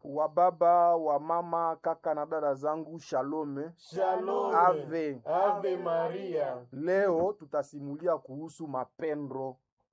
wa baba wa mama kaka na dada zangu shalome Shalom. ave Ave Maria. leo tutasimulia kuhusu mapendo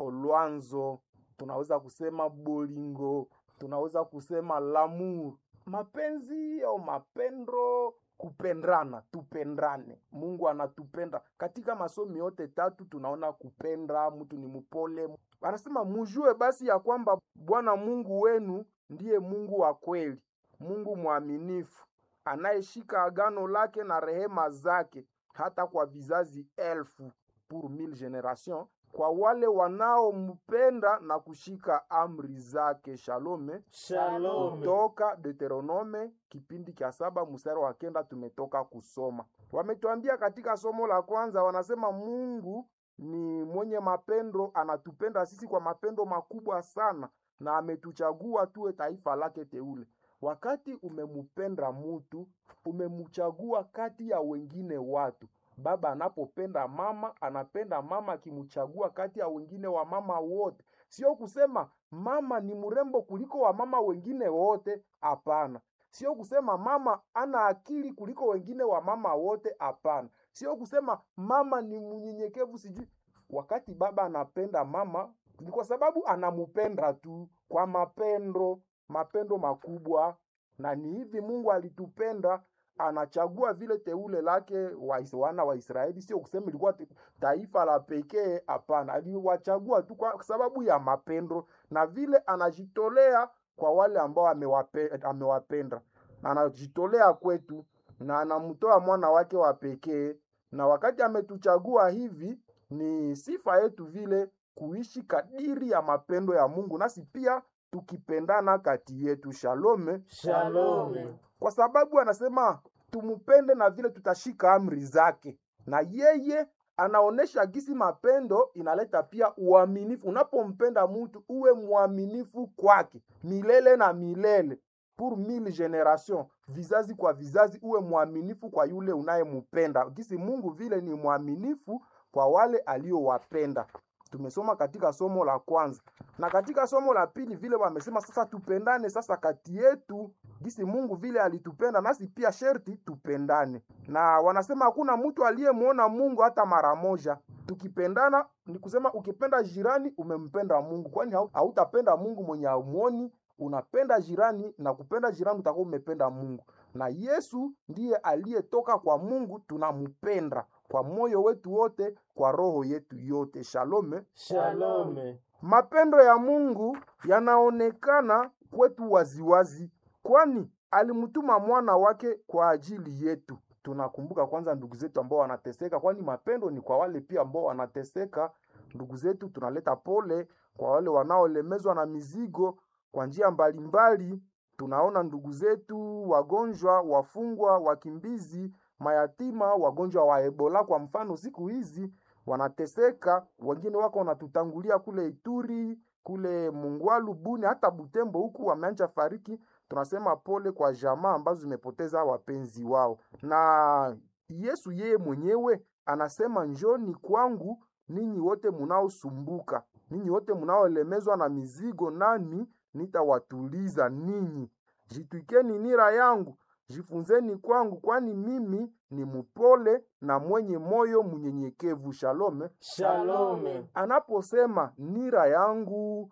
olwanzo tunaweza kusema bolingo tunaweza kusema lamour mapenzi au mapendo kupendana tupendane mungu anatupenda katika masomi yote tatu tunaona kupenda mtu ni mpole anasema mujue basi ya kwamba bwana mungu wenu ndiye mungu wa kweli mungu mwaminifu anayeshika agano lake na rehema zake hata kwa vizazi elfu pour mille generation kwa wale wanaompenda na kushika amri zake shalome Shalom. kutoka deuteronome kipindi cha saba mstari wa kenda tumetoka kusoma wametuambia katika somo la kwanza wanasema mungu ni mwenye mapendo anatupenda sisi kwa mapendo makubwa sana na ametuchagua tuwe taifa lake teule wakati umemupenda mutu umemchagua kati ya wengine watu baba anapopenda mama anapenda mama akimchagua kati ya wengine wa mama wote sio kusema mama ni mrembo kuliko wamama wengine wote hapana sio kusema mama ana akili kuliko wengine wa mama wote hapana sio kusema mama ni mnyenyekevu sijui wakati baba anapenda mama ni kwa sababu anamupenda tu kwa mapendo mapendo makubwa na ni hivi mungu alitupenda anachagua vile teule lake wa wana wa israeli sio kusema ilikuwa te- taifa la pekee hapana aliwachagua tu kwa sababu ya mapendo na vile anajitolea kwa wale ambao amewape, amewapenda na anajitolea kwetu na anamtoa mwana wake wa pekee na wakati ametuchagua hivi ni sifa yetu vile kuishi kadiri ya mapendo ya mungu nasi pia tukipendana kati yetu shalome Shalom. kwa sababu anasema tumupende na vile tutashika amri zake na yeye anaonesha gisi mapendo inaleta pia uaminifu unapompenda mtu uwe mwaminifu kwake milele na milele pour mille generation vizazi kwa vizazi uwe mwaminifu kwa yule unayempenda gisi mungu vile ni mwaminifu kwa wale aliowapenda tumesoma katika somo la kwanza na katika somo la pili vile wamesema sasa tupendane sasa kati yetu gisi mungu vile alitupenda nasi pia sherti tupendane na wanasema hakuna mtu aliyemwona mungu hata mara moja tukipendana ni kusema ukipenda jirani umempenda mungu kwani hau- hautapenda mungu mwenye aumwoni unapenda jirani na kupenda jirani utakuwa umependa mungu na yesu ndiye aliyetoka kwa mungu tunampenda kwa moyo wetu wote kwa roho yetu yote shalome Shalom. mapendo ya mungu yanaonekana kwetu waziwazi kwani alimtuma mwana wake kwa ajili yetu tunakumbuka kwanza ndugu zetu ambao wanateseka kwani mapendo ni kwa wale pia ambao wanateseka ndugu zetu tunaleta pole kwa wale wanaolemezwa na mizigo kwa njia mbalimbali tunaona ndugu zetu wagonjwa wafungwa wakimbizi mayatima wagonjwa wa ebola kwa mfano siku hizi wanateseka wengine wako wanatutangulia kule ituri kule mungwalu buni hata butembo huku wameanja fariki tunasema pole kwa jamaa ambazo zimepoteza wapenzi wao na yesu yeye mwenyewe anasema njoni kwangu ninyi wote munaosumbuka ninyi wote munaolemezwa na mizigo nami nitawatuliza ninyi jitwikeni nira yangu jifunzeni kwangu kwani mimi ni mpole na mwenye moyo mnyenyekevu shalome Shalom. anaposema nira yangu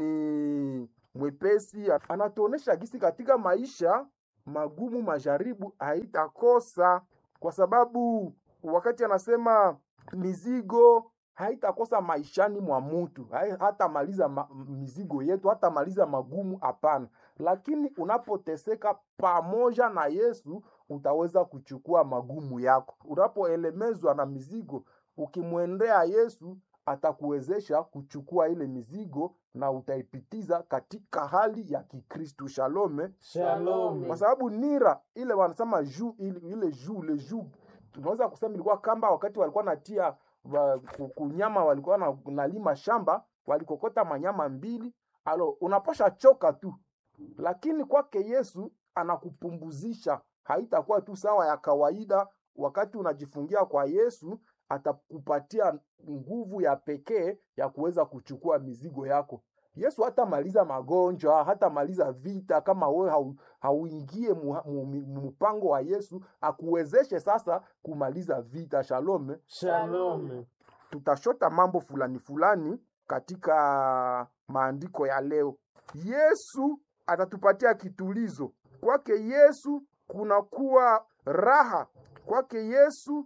ni mwepesi anatuonesha gisi katika maisha magumu majaribu haitakosa kwa sababu wakati anasema mizigo haitakosa maishani mwa mutu Hai- hatamaliza ma, mizigo yetu hatamaliza magumu hapana lakini unapoteseka pamoja na yesu utaweza kuchukua magumu yako unapoelemezwa na mizigo ukimwendea yesu atakuwezesha kuchukua ile mizigo na utaipitiza katika hali ya kikristu shalome Shalom. kwa sababu nira ile wanasema juu ile, ile juu ile juu tunaweza kusema ilikuwa kamba wakati walikuwa natia wa, ku- kunyama walikuwa na, nalima shamba walikokota manyama mbili alo unapasha choka tu lakini kwake yesu anakupumbuzisha haitakuwa tu sawa ya kawaida wakati unajifungia kwa yesu atakupatia nguvu ya pekee ya kuweza kuchukua mizigo yako Yesu hatamaliza magonjwa, hatamaliza vita kama wewe hau, hauingie mu- mu- mu- mpango wa Yesu akuwezeshe sasa kumaliza vita. Shalom. Shalom. Tutashota mambo fulani fulani katika maandiko ya leo. Yesu atatupatia kitulizo. Kwake Yesu kunakuwa raha, kwake Yesu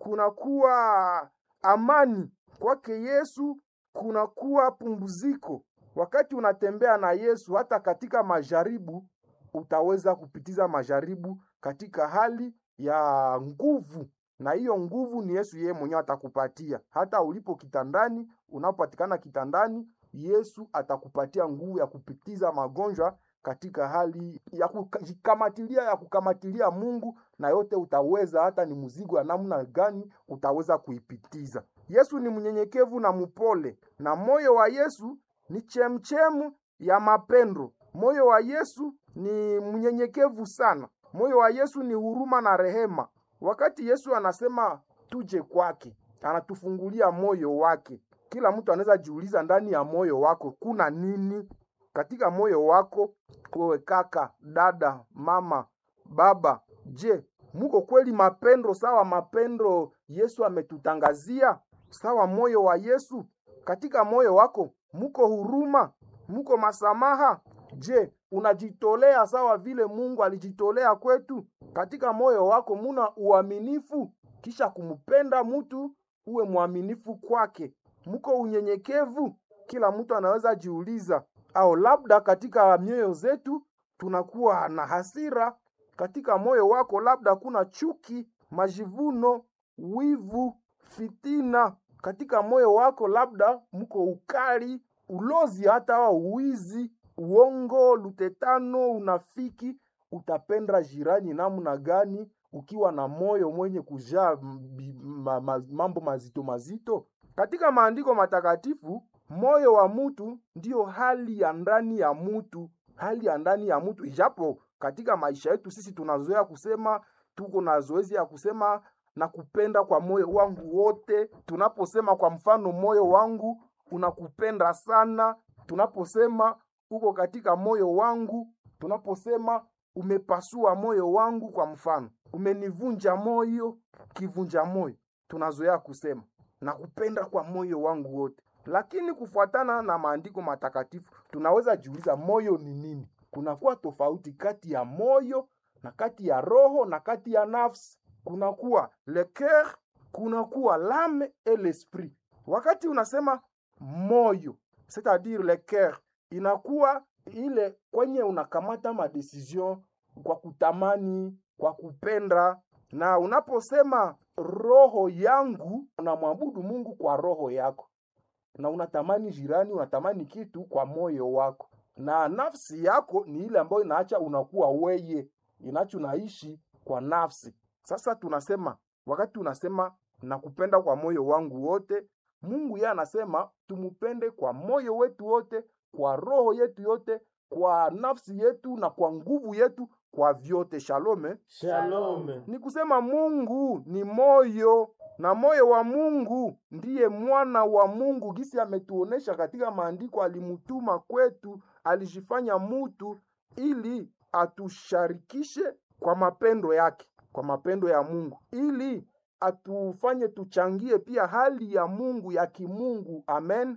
kunakuwa amani, kwake Yesu kunakuwa pumziko. Wakati unatembea na Yesu, hata katika majaribu, utaweza kupitiza majaribu katika hali ya nguvu, na hiyo nguvu ni Yesu yeye mwenyewe atakupatia. Hata ulipo kitandani, unapopatikana kitandani, Yesu atakupatia nguvu ya kupitiza magonjwa katika hali ya kukamatilia ya kukamatilia Mungu, na yote utaweza, hata ni mzigo ya namna gani utaweza kuipitiza. Yesu ni mnyenyekevu na mpole, na moyo wa Yesu ni chemchemu ya mapendo. Moyo wa Yesu ni mnyenyekevu sana. Moyo wa Yesu ni huruma na rehema. Wakati Yesu anasema tuje kwake, anatufungulia moyo wake. Kila mtu anaweza jiuliza, ndani ya moyo wako kuna nini? Katika moyo wako wewe, kaka, dada, mama, baba, je, muko kweli mapendo sawa mapendo Yesu ametutangazia? Sawa moyo wa Yesu? Katika moyo wako muko huruma, muko masamaha? Je, unajitolea sawa vile Mungu alijitolea kwetu? Katika moyo wako muna uaminifu, kisha kumpenda mtu uwe mwaminifu kwake. Muko unyenyekevu? Kila mtu anaweza jiuliza, au labda katika mioyo zetu tunakuwa na hasira. Katika moyo wako labda kuna chuki, majivuno, wivu, fitina. Katika moyo wako labda mko ukali, ulozi, hata wa uwizi, uongo, lutetano, unafiki. Utapenda jirani namna gani ukiwa na moyo mwenye kujaa mbi- ma, ma, mambo mazito mazito? Katika maandiko matakatifu, moyo wa mtu ndiyo hali ya ndani ya mtu, hali ya ndani ya mtu. Ijapo katika maisha yetu sisi tunazoea kusema, tuko na zoezi ya kusema na kupenda kwa moyo wangu wote. Tunaposema kwa mfano, moyo wangu unakupenda sana, tunaposema uko katika moyo wangu, tunaposema umepasua moyo wangu, kwa mfano, umenivunja moyo, kivunja moyo, tunazoea kusema na kupenda kwa moyo wangu wote. Lakini kufuatana na maandiko matakatifu, tunaweza jiuliza moyo ni nini? Kunakuwa tofauti kati ya moyo na kati ya roho na kati ya nafsi. Kunakuwa le coeur, kunakuwa l'âme et l'esprit. Wakati unasema moyo, c'est-à-dire le coeur, inakuwa ile kwenye unakamata madecision kwa kutamani, kwa kupenda na unaposema roho yangu, unamwabudu Mungu kwa roho yako, na unatamani jirani, unatamani kitu kwa moyo wako, na nafsi yako ni ile ambayo inaacha unakuwa weye, inacho unaishi kwa nafsi. Sasa tunasema wakati unasema nakupenda kwa moyo wangu wote, Mungu yeye anasema tumupende kwa moyo wetu wote, kwa roho yetu yote, kwa nafsi yetu na kwa nguvu yetu, kwa vyote. Shalome. Shalom. Ni kusema Mungu ni moyo na moyo wa Mungu ndiye mwana wa Mungu, gisi ametuonesha katika maandiko. Alimutuma kwetu, alijifanya mutu ili atusharikishe kwa mapendo yake, kwa mapendo ya Mungu, ili atufanye tuchangie pia hali ya Mungu ya kimungu. Amen.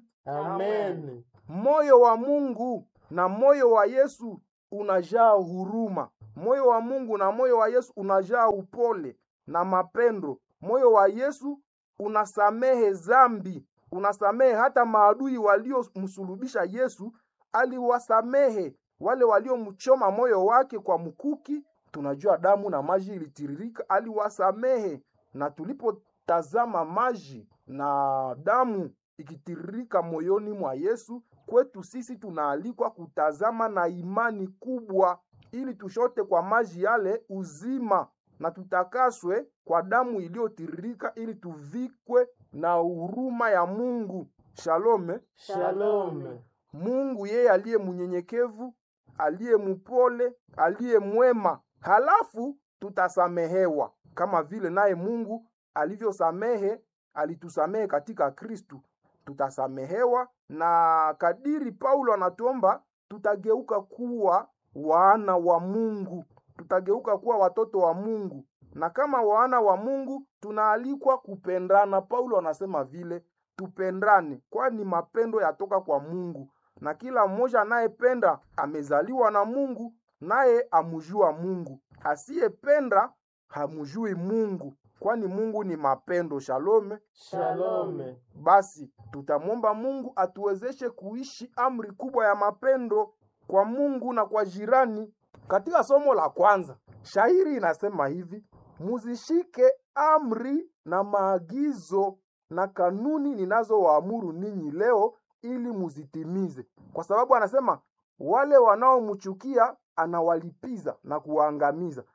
Amen. Moyo wa Mungu na moyo wa Yesu unajaa huruma. Moyo wa Mungu na moyo wa Yesu unajaa upole na mapendo. Moyo wa Yesu unasamehe zambi, unasamehe hata maadui waliomsulubisha Yesu, aliwasamehe wale waliomchoma moyo wake kwa mkuki. Tunajua damu na maji ilitiririka, aliwasamehe. Na tulipotazama maji na damu ikitiririka moyoni mwa Yesu, kwetu sisi tunaalikwa kutazama na imani kubwa, ili tushote kwa maji yale uzima na tutakaswe kwa damu iliyotiririka, ili tuvikwe na huruma ya Mungu. Shalome. Shalom. Mungu yeye aliye mnyenyekevu, aliye mpole, aliye mwema, halafu tutasamehewa kama vile naye Mungu alivyosamehe, alitusamehe katika Kristu. tutasamehewa, na kadiri Paulo anatuomba tutageuka kuwa wana wa Mungu, tutageuka kuwa watoto wa Mungu, na kama wana wa Mungu tunaalikwa kupendana. Paulo anasema vile tupendane, kwani mapendo yatoka kwa Mungu, na kila mmoja anayependa amezaliwa na Mungu, naye amjua Mungu. Asiyependa hamjui Mungu, kwani Mungu ni mapendo. Shalome. Shalome. Basi tutamwomba Mungu atuwezeshe kuishi amri kubwa ya mapendo kwa Mungu na kwa jirani. Katika somo la kwanza, shairi inasema hivi: muzishike amri na maagizo na kanuni ninazowaamuru ninyi leo, ili muzitimize. Kwa sababu anasema wale wanaomchukia anawalipiza na kuwaangamiza,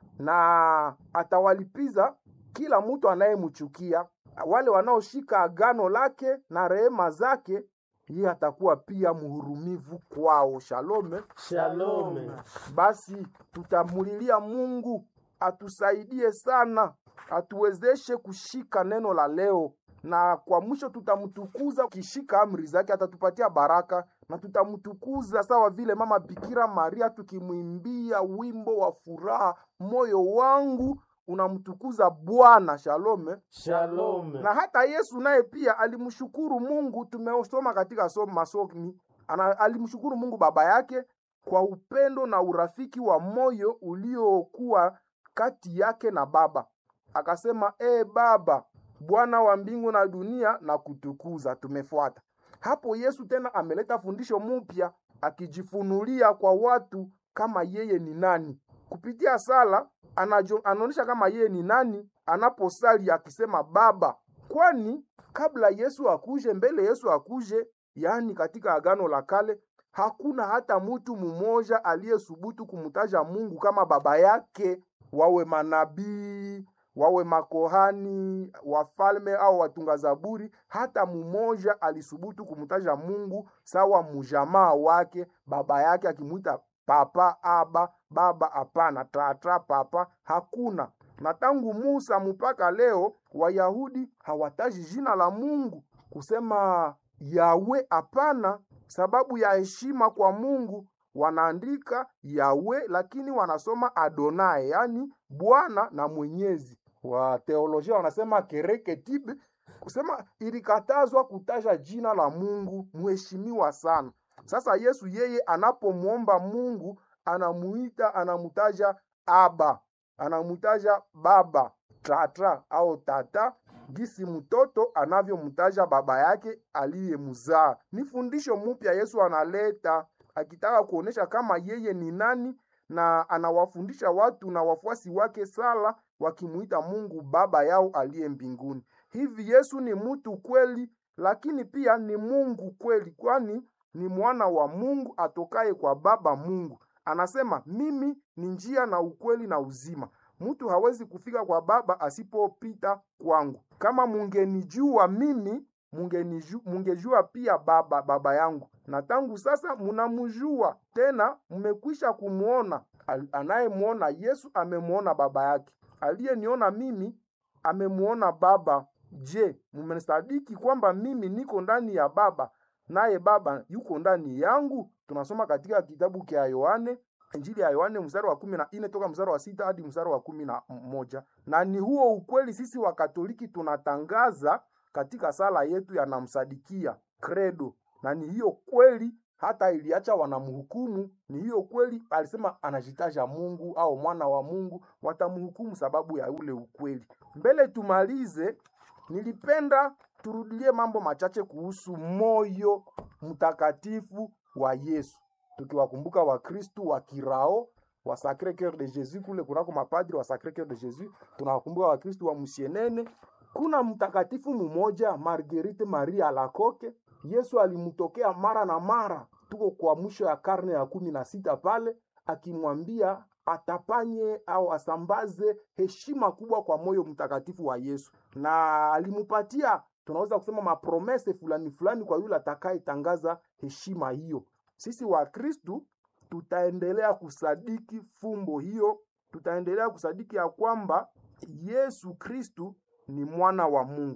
na atawalipiza kila mtu anayemchukia. Wale wanaoshika agano lake na rehema zake, yeye atakuwa pia mhurumivu kwao. Shalome. Shalome. Basi tutamulilia Mungu atusaidie sana, atuwezeshe kushika neno la leo, na kwa mwisho tutamtukuza. Ukishika amri zake atatupatia baraka, na tutamtukuza sawa vile mama Bikira Maria, tukimwimbia wimbo wa furaha, moyo wangu unamtukuza Bwana. Shalome. Shalome. Na hata Yesu naye pia alimshukuru Mungu. Tumesoma katika somo masomi, ana alimshukuru Mungu baba yake kwa upendo na urafiki wa moyo uliokuwa kati yake na Baba. Akasema, e Baba, Bwana wa mbingu na dunia, na kutukuza. Tumefuata hapo. Yesu tena ameleta fundisho mpya, akijifunulia kwa watu kama yeye ni nani kupitia sala anajo- anaonyesha kama yeye ni nani anaposali akisema Baba, kwani kabla Yesu akuje, mbele Yesu akuje, yaani katika agano la kale, hakuna hata mtu mmoja aliyesubutu kumtaja Mungu kama baba yake, wawe manabii wawe makohani, wafalme au watunga zaburi, hata mmoja alisubutu kumtaja Mungu sawa mjamaa wake, baba yake, akimwita papa, aba, baba. Hapana, tata, papa, hakuna. Na tangu Musa mpaka leo Wayahudi hawataji jina la Mungu kusema Yawe, hapana. Sababu ya heshima kwa Mungu wanaandika Yawe, lakini wanasoma Adonai, yaani Bwana na Mwenyezi. Wa teolojia wanasema kereketibe, kusema ilikatazwa kutaja jina la Mungu mheshimiwa sana. Sasa Yesu yeye anapomwomba Mungu anamuita, anamutaja Aba, anamutaja baba, tata au tata, gisi mtoto anavyomtaja baba yake aliyemzaa. Ni fundisho mpya Yesu analeta akitaka kuonesha kama yeye ni nani, na anawafundisha watu na wafuasi wake sala wakimuita Mungu baba yao aliye mbinguni. Hivi Yesu ni mtu kweli, lakini pia ni Mungu kweli, kwani ni mwana wa Mungu atokaye kwa Baba Mungu. Anasema mimi ni njia na ukweli na uzima, mtu hawezi kufika kwa Baba asipopita kwangu. Kama mungenijua mimi, mungeniju- mungejua pia Baba baba yangu, na tangu sasa munamjua tena, mmekwisha kumwona. Al- Anayemwona Yesu amemwona baba yake, aliyeniona mimi amemwona Baba. Je, mmesadiki kwamba mimi niko ndani ya Baba naye Baba yuko ndani yangu? Tunasoma katika kitabu cha Yohane, Injili ya Yohane mstari wa kumi na nne toka mstari wa sita hadi mstari wa kumi na moja na ni huo ukweli sisi Wakatoliki tunatangaza katika sala yetu ya namsadikia credo, na ni hiyo kweli hata iliacha wanamhukumu. Ni hiyo kweli alisema anajitaja Mungu au mwana wa Mungu, watamhukumu sababu ya ule ukweli. Mbele tumalize, nilipenda turudilie mambo machache kuhusu moyo mtakatifu wa Yesu, tukiwakumbuka Wakristu wa kirao wa Sacre Coeur de Jesus kule kunako mapadri wa Sacre Coeur de Jesus, tunawakumbuka Wakristu wa Musienene. Kuna mtakatifu mmoja Marguerite Maria Alacoque, Yesu alimtokea mara na mara, tuko kwa mwisho ya karne ya kumi na sita pale, akimwambia atapanye au asambaze heshima kubwa kwa moyo mtakatifu wa Yesu, na alimupatia tunaweza kusema mapromese fulani fulani kwa yule atakayetangaza heshima hiyo. Sisi wa Kristu tutaendelea kusadiki fumbo hiyo, tutaendelea kusadiki ya kwamba Yesu Kristu ni mwana wa Mungu.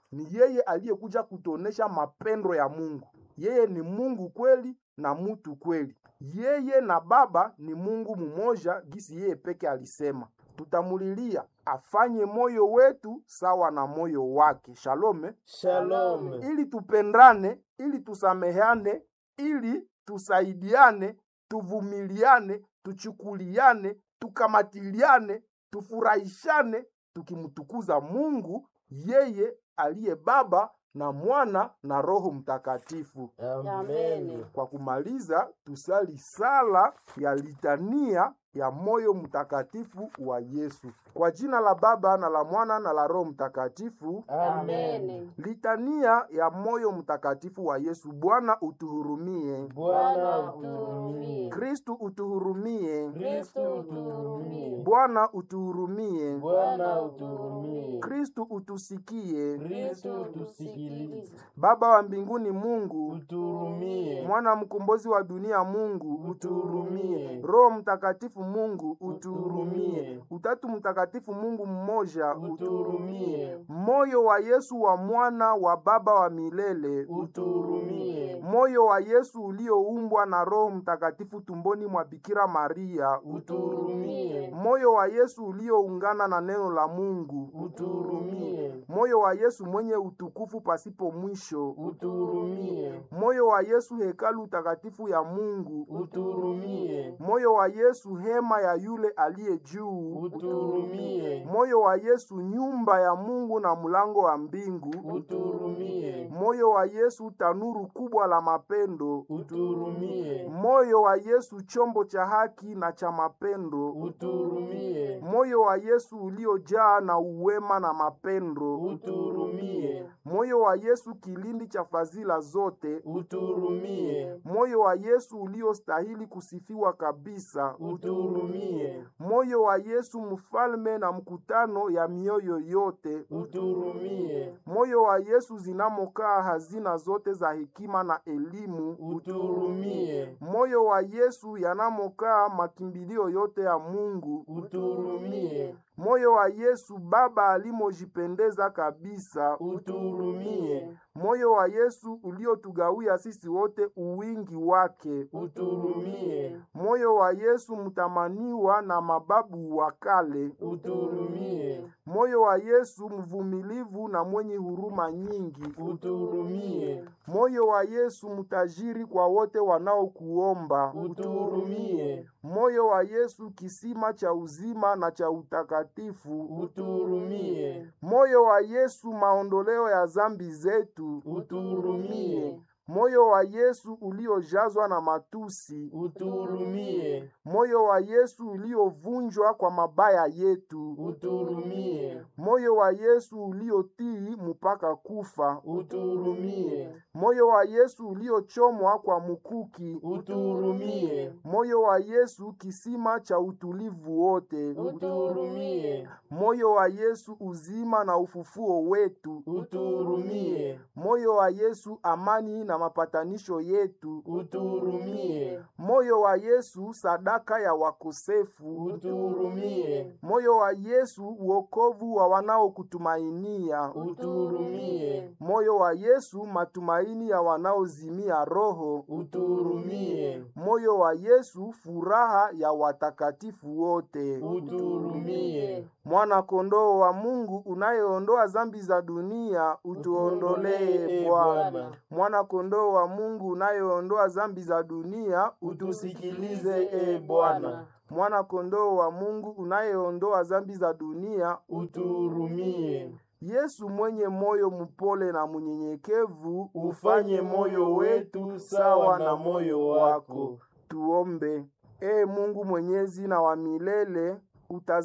ni yeye aliyekuja kutuonesha mapendo ya Mungu. Yeye ni Mungu kweli na mutu kweli. Yeye na Baba ni Mungu mumoja, gisi yeye peke alisema. Tutamulilia afanye moyo wetu sawa na moyo wake. Shalome, Shalom. ili tupendane, ili tusameheane, ili tusaidiane, tuvumiliane, tuchukuliane, tukamatiliane, tufurahishane, tukimtukuza Mungu yeye aliye Baba na Mwana na Roho Mtakatifu. Amen. Kwa kumaliza, tusali sala ya litania ya moyo mtakatifu wa Yesu. Kwa jina la Baba na la Mwana na la Roho Mtakatifu. Amen. Litania ya moyo mtakatifu wa Yesu. Bwana utuhurumie. Bwana utuhurumie. Kristu utuhurumie. Kristo utuhurumie. Bwana utuhurumie. Bwana utuhurumie. Kristu utusikie. Kristo utusikilize. Baba wa mbinguni Mungu, Utuhurumie. mwana mkombozi wa dunia Mungu, Utuhurumie. Roho Mtakatifu Mungu, utuhurumie. Utuhurumie. Utatu Mtakatifu Mungu mmoja, Utuhurumie. Moyo wa Yesu wa mwana wa Baba wa milele, Utuhurumie. moyo wa Yesu ulioumbwa na Roho Mtakatifu tumboni mwa Bikira Maria, Utuhurumie. moyo wa Yesu ulioungana na neno la Mungu, Utuhurumie. moyo wa Yesu mwenye utukufu pasipo mwisho, Utuhurumie. moyo wa Yesu hekalu takatifu ya Mungu, Utuhurumie. moyo wa Yesu hema ya yule aliye juu, Utuhurumie. moyo wa Yesu nyumba ya Mungu na mlango wa mbingu, Utuhurumie. moyo wa Yesu tanuru kubwa la mapendo, Utuhurumie. moyo wa Yesu chombo cha haki na cha mapendo, Utuhurumie. moyo wa Yesu uliojaa na uwema na mapendo, Utuhurumie. moyo wa Yesu kilindi cha fadhila zote, Utuhurumie. moyo wa Yesu uliostahili kusifiwa kabisa, Utuhurumie. moyo wa Yesu mfalme na mkutano ya mioyo yote, Utuhurumie. moyo wa Yesu zinamokaa hazina zote za hekima na elimu, Utuhurumie. moyo wa Yesu yanamokaa makimbilio yote ya Mungu, Utuhurumie. moyo wa Yesu Baba alimojipendeza kabisa, Utuhurumie. moyo wa Yesu uliotugawia sisi wote uwingi wake, Utuhurumie. moyo wa Yesu mtamaniwa na mababu wa kale, Utuhurumie. moyo wa Yesu mvumilivu na mwenye huruma nyingi, Utuhurumie. moyo wa Yesu mtajiri kwa wote wanaokuomba, Utuhurumie. moyo wa Yesu kisima cha uzima na cha utakatifu, Utuhurumie. moyo wa Yesu maondoleo ya zambi zetu, Utuhurumie. moyo wa Yesu uliojazwa na matusi, Utuhurumie. moyo wa Yesu uliovunjwa kwa mabaya yetu, Utuhurumie. moyo wa Yesu uliotii mpaka kufa, Utuhurumie. moyo wa Yesu uliochomwa kwa mukuki, Utuhurumie. moyo wa Yesu kisima cha utulivu wote, Utuhurumie. moyo wa Yesu uzima na ufufuo wetu, Utuhurumie. moyo wa Yesu amani na mapatanisho yetu, Utuhurumie. moyo wa Yesu sadaka ya wakosefu, Utuhurumie. moyo wa Yesu uokovu wa wanaokutumainia, Utuhurumie. moyo wa Yesu matumaini ya wanaozimia roho, Utuhurumie. moyo wa Yesu furaha ya watakatifu wote. Utuhurumie. Mwana kondoo wa Mungu unayeondoa zambi za dunia, utuondolee Bwana. Mwana kondoo wa Mungu unayeondoa zambi za dunia, utusikilize e Bwana. Mwana kondoo wa Mungu unayeondoa zambi za dunia, Utuhurumie. Yesu mwenye moyo mpole na mnyenyekevu, Ufanye moyo wetu sawa na moyo wako. Tuombe. E Mungu mwenyezi na wa milele, utaz